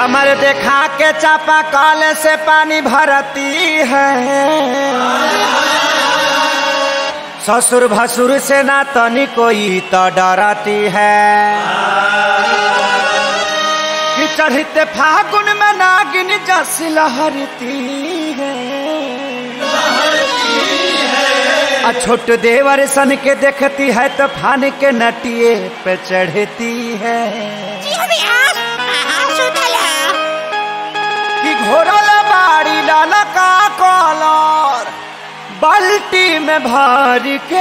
कमर देखा के चापा कल से पानी भरती है ससुर भसुर से ना तनी कोई तो डरती है कि चढ़ते फागुन में नागिन जस लहरती है आ छोट देवर सन के देखती है तो फान के नटिए पे चढ़ती है कि घोरल बाड़ी लाला का कॉलर बाल्टी में भर के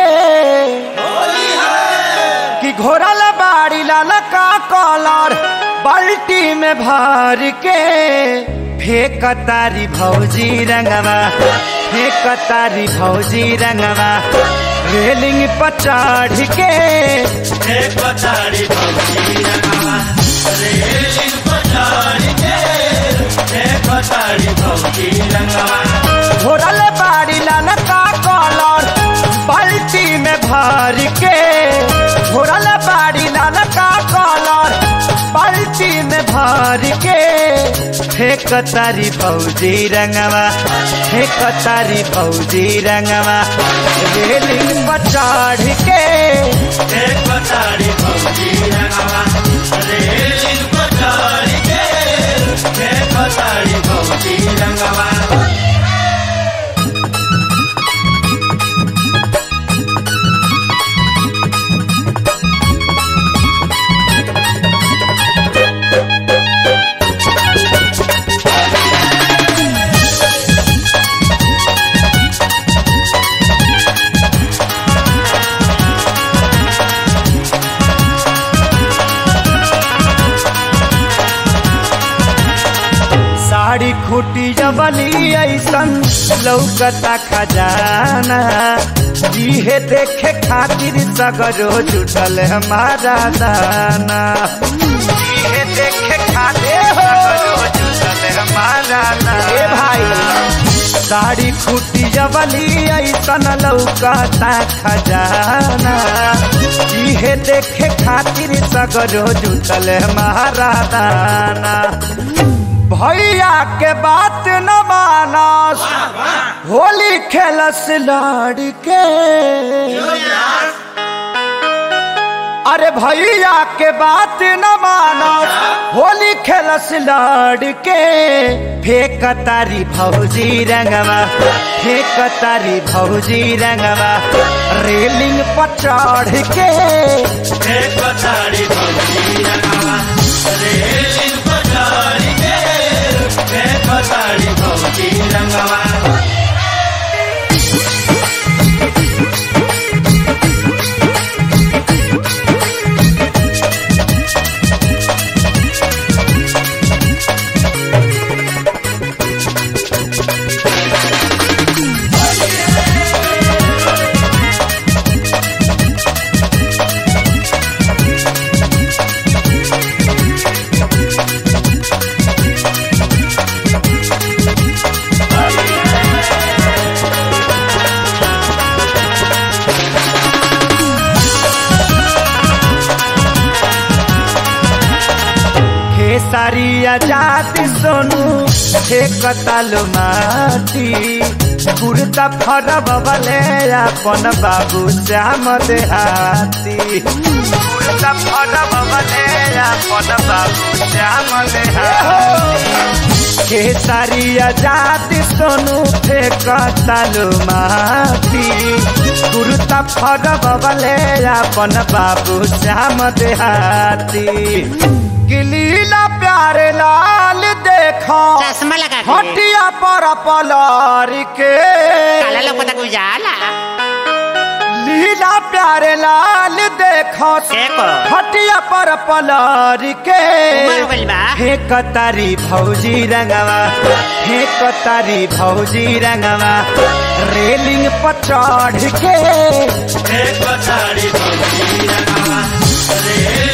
कि घोरल बाड़ी लाला का कॉलर बाल्टी में भर के फेंक तारी भौजी रंगवा फेंक तारी भौजी रंगवा रेलिंग पर चढ़ के एक बताड़ी भौजी रंगवा रेलिंग पर चढ़ के एक बताड़ी भौजी रंगवा घोरल बाड़ी लाल का कॉलर बाल्टी में भर के घोरल बाड़ी लाल का कॉलर बाल्टी में भर के फेंक तारी फौजी रंगवा फेंक तारी फौजी रंगवा रेलिंग पर चढ़ के एक बताड़ी भौजी रंगवा रेलिंग पर चढ़ के एक बताड़ी भौजी रंगवा साड़ी खूटी जबली ऐसन लौकता खजाना जीहे देखे खातिर सगरो जुटल हमारा दाना जीहे देखे खातिर सगरो जुटल हमारा दाना ए भाई साड़ी खूटी जबली ऐसन लौकता खजाना जीहे देखे खातिर सगरो जुटल हमारा दाना भैया के बात न मानस होली खेलस लड़के अरे भैया के बात न मानस होली खेलस लड़के फेंक तारी भौजी रंगवा फेंक तारी भौजी रंगवा रेलिंग पर चढ़ के एक बताड़ी भौजी रंगवा रेलिंग पर चढ़ के एक बताड़ी भौजी रंगवा खेसारिया जाति सोनू हे कतालो माटी कुर्ता फरब बले अपन बाबू श्याम देहाती कुर्ता फरब बले अपन बाबू श्याम देहाती खेसारिया जाति सोनू हे कतालो माटी कुर्ता फरब बले अपन बाबू श्याम देहाती गिलीला प्यारे लाल देखो चश्मा लगा के हटिया पर पलार के काला लोग तक उजाला लीला प्यारे लाल देखो देखो हटिया पर पलार के उमर हो गइल बा हे कतारी भौजी रंगवा हे कतारी भौजी रंगवा रेलिंग पर चढ़ के एक बताड़ी भौजी रंगवा रेलिंग